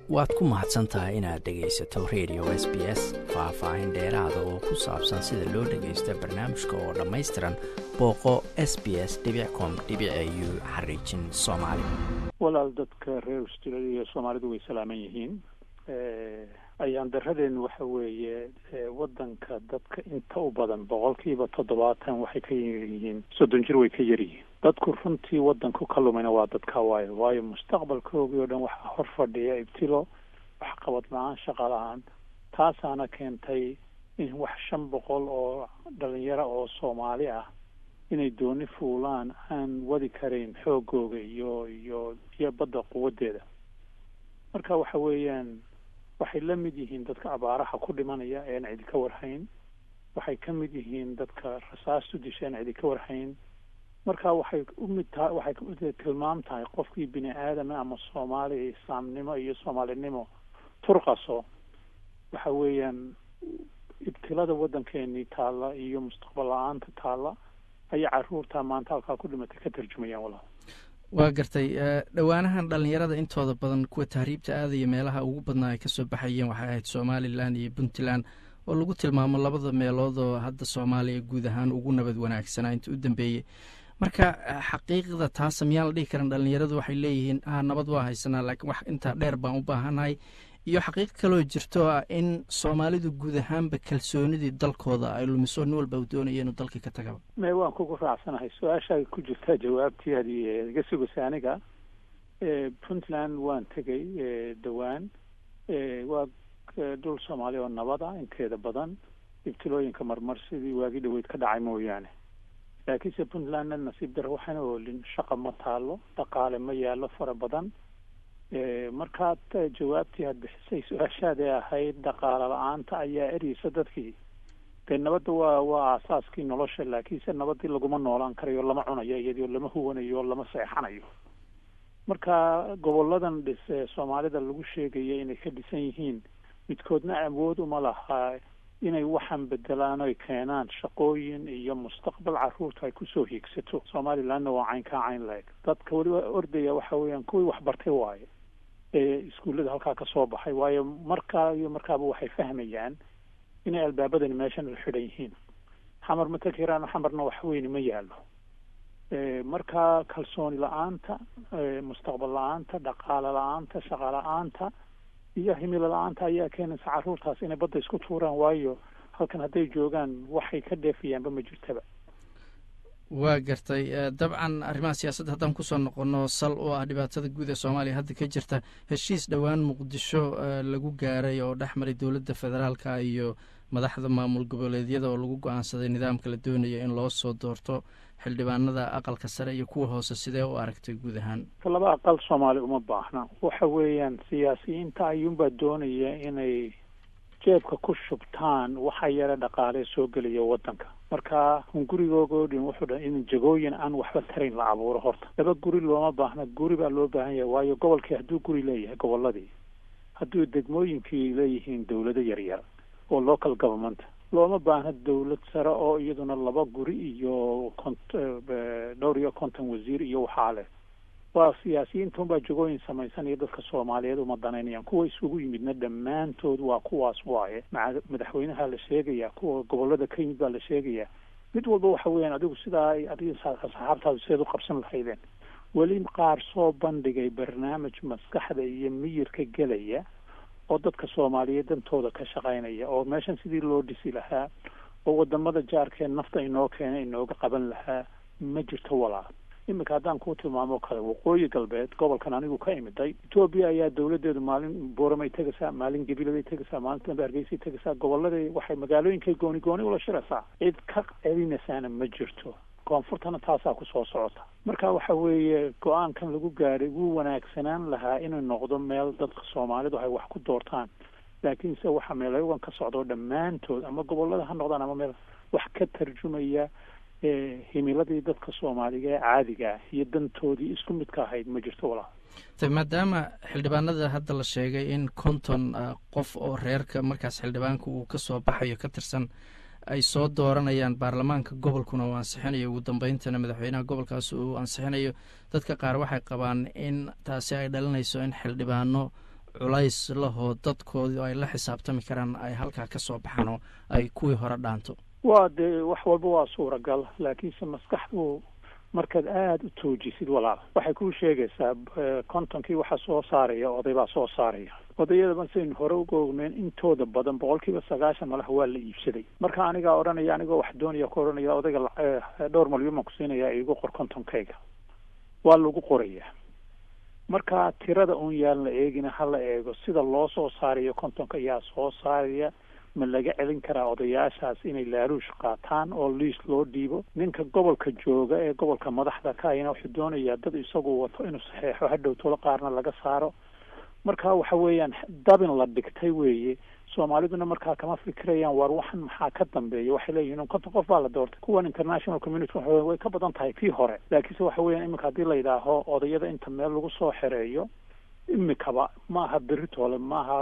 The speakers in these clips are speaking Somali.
waad ku mahadsan tahay inaad dhegaysato radio s b s faah-faahin dheeraada oo ku saabsan sida loo dhagaysto barnaamijka oo dhammaystiran booqo s b s com u xariijin soomaali walaal dadka reer australia iyo soomaalidu way salaaman yihiin ayaan daradeenu waxa weeye wadanka dadka inta u badan boqolkiiba toddobaatan waxay ka yaryihiin soddon jir way ka yaryihiin dadku runtii wadanku ka lumayna waa dadka waayo waayo mustaqbalkoogii oo dhan waxaa hor fadhiya ibtilo waxqabad la-aan shaqa la-aan taasaana keentay in wax shan boqol oo dhalinyaro oo soomaali ah inay dooni fuulaan aan wadi karayn xoogooga iyo iyo iyo badda quwadeeda marka waxa weeyaan waxay la mid yihiin dadka abaaraha ku dhimanaya ean cidi ka warhayn waxay ka mid yihiin dadka rasaastu disha aan cidi ka warhayn marka waxay umid tahay waxay tilmaam tahay qofkii bini aadama ama soomaali islaamnimo iyo soomaalinimo turqaso waxa weeyaan ibtilada waddankeenii taalla iyo mustaqbal la-aanta taalla ayaa caruurta maanta halkaa ku dhimatay ka tarjumayaan walaal waa gartay dhowaanahan dhalinyarada intooda badan kuwa tahriibta aadaya meelaha ugu badnaa ay kasoo baxayeen waxay ahayd somalilan iyo puntland oo lagu tilmaamo labada meelood oo hadda soomaaliya guud ahaan ugu nabad wanaagsanaa inta u dambeeyey marka xaqiiqda taasa miyaan la dhihi karan dhalinyaradu waxay leeyihiin ah nabad waa haysanaa laakiin wax intaa dheer baan u baahanahay iyo xaqiiq kaloo jirto ah in soomaalidu guud ahaanba kalsoonidii dalkooda ay lumiso nin walba u doonaya inuu dalkii ka tagaba me waan kugu raacsanahay su-aashaa ku jirtaa jawaabtii hadii iga sugaysa aniga puntland waan tegay dhowaan waa dhul soomaali oo nabada inteeda badan ibtilooyinka marmar sidii waagii dhaweyd ka dhacay mooyaane laakiinse puntlandna nasiib dara waxaana oolin shaqa ma taalo dhaqaale ma yaallo fara badan markaad jawaabtii aad bixisay su-aashaadee ahayd dhaqaale la-aanta ayaa ereysa dadkii dee nabadda waa waa aasaaskii nolosha laakiinse nabadii laguma noolaan karayo lama cunayo iyadoo lama huwanayo lama seexanayo marka goboladan dhis ee soomaalida lagu sheegaya inay ka dhisan yihiin midkoodna awood uma lahaa inay waxaan bedelaan oy keenaan shaqooyin iyo mustaqbal caruurta ay kusoo hiigsato somalilandna waa cayn kaa cayn la-eg dadka weliba ordaya waxa weeyaan kuwii waxbartay waaye ee iskuullada halkaa ka soo baxay waayo markaa iyo markaaba waxay fahmayaan inay albaabadani meeshan u xidhan yihiin xamar ma takiraan xamarna wax weyni ma yaallo marka kalsooni la-aanta mustaqbal la-aanta dhaqaale la-aanta shaqa la-aanta iyo himilo la-aanta ayaa keenaysa caruurtaas inay badda isku tuuraan waayo halkan hadday joogaan waxay ka dheefayaanba ma jirtaba waa gartay dabcan arrimaha siyaasadda haddaan kusoo noqono sal oo ah dhibaatada guud ee soomaaliya hadda ka jirta heshiis dhowaan muqdisho lagu gaaray oo dhex maray dowladda federaalka iyo madaxda maamul goboleedyada oo lagu go-aansaday nidaamka la doonayo in loo soo doorto xildhibaanada aqalka sare iyo kuwa hoose sidee u aragtay guud ahaan laba aqal soomaali uma baahna waxa weeyaan siyaasiyiinta ayuunbaa doonaya inay jeebka ku shubtaan waxa yara dhaqaalee soo gelaya waddanka marka hungurigoogo dhin wuxuu dha in jagooyin aan waxba tarayn la abuuro horta laba guri looma baahna guri baa loo baahan yahay waayo gobolkii hadduu guri leeyahay goboladii hadduu degmooyinkii leeyihiin dawlado yaryar oo local government looma baahna dawlad sare oo iyaduna laba guri iyo kont dhowr iyo konton wasiir iyo waxaa leh waa siyaasiyiinta unbaa jagooyin samaysanaya dadka soomaaliyeed uma danaynayaan kuwa isugu yimidna dhammaantood waa kuwaas waaye maca madaxweynaha la sheegaya kuwa gobolada ka yimid baa la sheegaya mid walba waxa weeyaan adigu sidaa adiga saxaabtaadu sideed u qabsan lahaydeen weli qaar soo bandhigay barnaamij maskaxda iyo miyirka gelaya oo dadka soomaaliyeed dantooda ka shaqaynaya oo meeshan sidii loo dhisi lahaa oo wadamada jaarkee nafta inoo keena inooga qaban lahaa ma jirto walaal iminka haddaan kuu tilmaamo kale waqooyi galbeed gobolkan anigu ka imiday etoobiya ayaa dawladeedu maalin booramay tegaysaa maalin gabiladay tegaysaa maalin dambe hargeysay tegaysaa goboladii waxay magaalooyinkay gooni gooni ula shiraysaa cid ka celinaysaana ma jirto koonfurtana taasaa kusoo socota marka waxa weeye go-aankan lagu gaadhay wuu wanaagsanaan lahaa inuu noqdo meel dadka soomaalidu ay wax ku doortaan laakiinse waxa meelayogan ka socdo dhammaantood ama gobolada ha noqdaan ama meel wax ka tarjumaya himiladii dadka soomaaliga ee caadiga ah iyo dantoodii isku midka ahayd ma jirto walaal maadaama xildhibaanada hadda la sheegay in konton qof oo reerka markaas xildhibaanka uu kasoo baxayo ka tirsan ay soo dooranayaan baarlamaanka gobolkuna uu ansixinayo ugu dambeyntana madaxweynaha gobolkaas uu ansixinayo dadka qaar waxay qabaan in taasi ay dhalinayso in xildhibaano culays lahoo dadkoodii ay la xisaabtami karaan ay halkaa ka soo baxaan oo ay kuwii hore dhaanto waa dee wax walba waa suuragal laakiinse maskaxdu markaad aada u toojisid walaal waxay kuu sheegaysaa kontonkii waxaa soo saaraya oday baa soo saaraya odayada masaynu hore uga ogneyn intooda badan boqol kiiba sagaashan malaha waa la iibsaday marka anigaa odhanaya anigoo wax doonaya ku odhanaya odayga dhowr malyan baan ku siinaya igu qor kontonkayga waa lagu qorayaa marka tirada uun yaan la eegina ha la eego sida loo soo saarayo kontonka ayaa soo saaraya ma laga celin karaa odayaashaas inay laaluush qaataan oo liis loo dhiibo ninka gobolka jooga ee gobolka madaxda ka ayna wuxuu doonayaa dad isagu wato inuu saxeexo hadhow tolo qaarna laga saaro marka waxa weeyaan dabin la dhigtay weeye soomaaliduna markaa kama fikirayaan waar waxan maxaa ka dambeeya waxay leeyihin konton qof baa la doortay kuwan international community way ka badan tahay kii hore laakiinse waxa weeyaan iminka haddii la yidhaaho odayada inta meel lagu soo xereeyo imikaba maaha beritoole maaha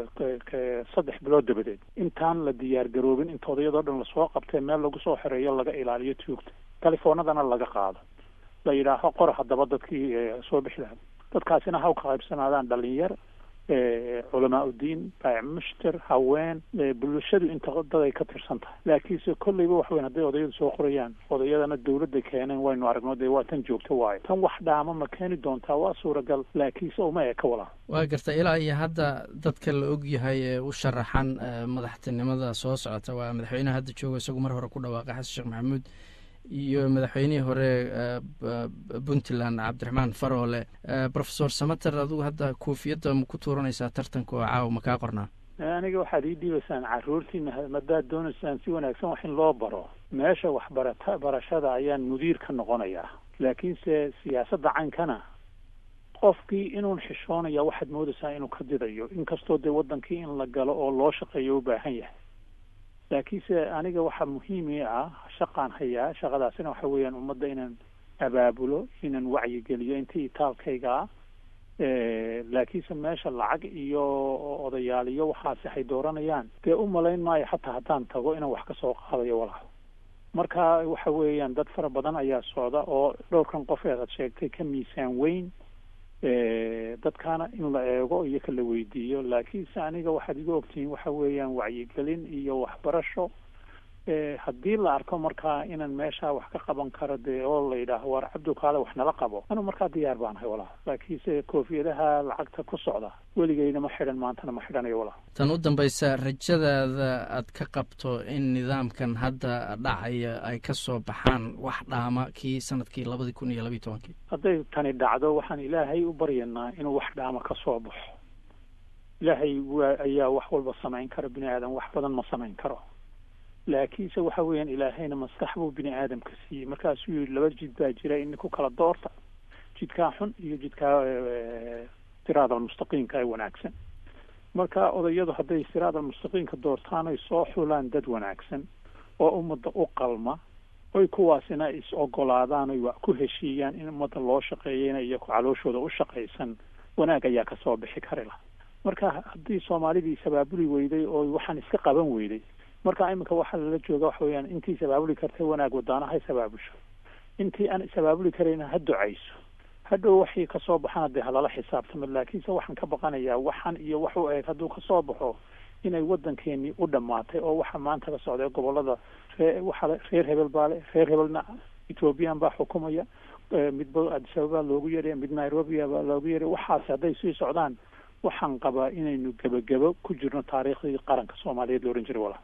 saddex bilood dabadeed intaan la diyaar garoobin inta odayadoo dhan lasoo qabtee meel lagu soo xereeyo laga ilaaliyo tuugta californadana laga qaado la yidhaaho qora haddaba dadkii soo bixi lahaa dadkaasina ha ka qaybsanaadaan dhalinyar culamaa udiin baac mushter haween bulshadu inta dad ay ka tirsan tahay laakiinse kolleyba wax weyn hadday odayadu soo qorayaan odayadana dawladda keeneen waynu aragno dee waa tan joogto waayo tan wax dhaama ma keeni doontaa waa suuragal laakiinse uma eka walaa waa garta ilaa iyo hadda dadka la og yahay ee u sharaxan madaxtinimada soo socota waa madaxweyneha hadda jooga isagu mar hore ku dhawaaqay xasan sheekh maxamuud iyo madaxweynihii hore puntland cabdiraxmaan faroole rofesor samater adigu hadda koofiyadda ma ku tuuranaysaa tartanka oo caawa ma kaa qornaa aniga waxaad ii dhiibaysaan caruurtiina madaad doonaysaan si wanaagsan wax in loo baro meesha waxbarata barashada ayaan mudiir ka noqonayaa laakiinse siyaasadda caynkana qofkii inuun xishoonaya waxaad moodaysaa inuu ka didayo inkastoo dee waddankii in la galo oo loo shaqeeyo u baahan yahay laakiinse aniga waxaa muhiimi ah shaqaan hayaa shaqadaasina waxa weeyaan ummadda inaan abaabulo inaan wacyigeliyo intii itaalkayga ah laakiinse meesha lacag iyo odayaal iyo waxaasi hay dooranayaan dee u malayn maayo xataa haddaan tago inaan wax ka soo qaadayo walaal marka waxa weeyaan dad fara badan ayaa socda oo dhowrkan qof eed ad sheegtay ka miisaan weyn dadkaana in la eego iyo ka la weydiiyo laakiinse aniga waxaad iga ogtihiin waxa weeyaan wacyigelin iyo waxbarasho haddii la arko markaa inaan meesha wax ka qaban karo dee oo la yidhaaho waar cabdu kaale wax nala qabo anu markaa diyaar baan ahay walaal laakiinse koofiyadaha lacagta ku socda weligeyna ma xidhan maantana ma xidhanayo walaal tan u dambaysa rajadaada aad ka qabto in nidaamkan hadda dhacaya ay ka soo baxaan wax dhaama kii sanadkii labadii kun iyo labiiy tobankii hadday tani dhacdo waxaan ilaahay u baryanaa inuu wax dhaama ka soo baxo ilaahay waa ayaa wax walba samayn kara bini aadan wax badan ma samayn karo laakiinse waxa weeyaan ilaahayna maskax buu bini aadamka siiyey markaasuu yihi laba jid baa jira in ku kala doorta jidkaa xun iyo jidkaa siraad almustaqiimka ee wanaagsan marka odayadu hadday siraad almustaqiimka doortaan ay soo xulaan dad wanaagsan oo ummadda u qalma oy kuwaasina is ogolaadaan oy wax ku heshiiyaan in ummadda loo shaqeeyeyna iyo calooshooda u shaqaysan wanaag ayaa kasoo bixi kari lah marka haddii soomaalidii sabaabuli weyday oo waxaan iska qaban weyday marka iminka waxaa lala jooga waxa weeyaan intii sabaabuli kartay wanaag wadaana hay sabaabusho intii aan sabaabuli karayna ha ducayso hadhow waxii kasoo baxana dee halala xisaabtamo laakiinse waxaan ka baqanayaa waxan iyo wax u eeg hadduu kasoo baxo inay waddankeenii u dhammaatay oo waxa maanta ka socday gobolada ree waxa reer hebel baa le reer hebelna ethoobiyan baa xukumaya midba adisababaa loogu yeedhaya mid nairobia baa loogu yeedhaya waxaasi hadday sii socdaan waxaan qabaa inaynu gebagebo ku jirno taariikhdii qaranka soomaaliyeed la odhan jiray walaa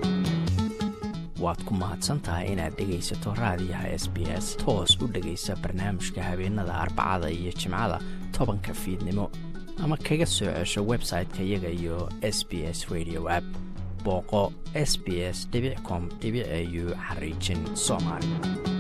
waad ku mahadsan tahay inaad dhegaysato raadiyaha s b s toos u dhegaysa barnaamijka habeenada arbacada iyo jimcada tobanka fiidnimo ama kaga soo cesho website-ka iyaga iyo s b s radio app booqo s b s com au xariijin soomaali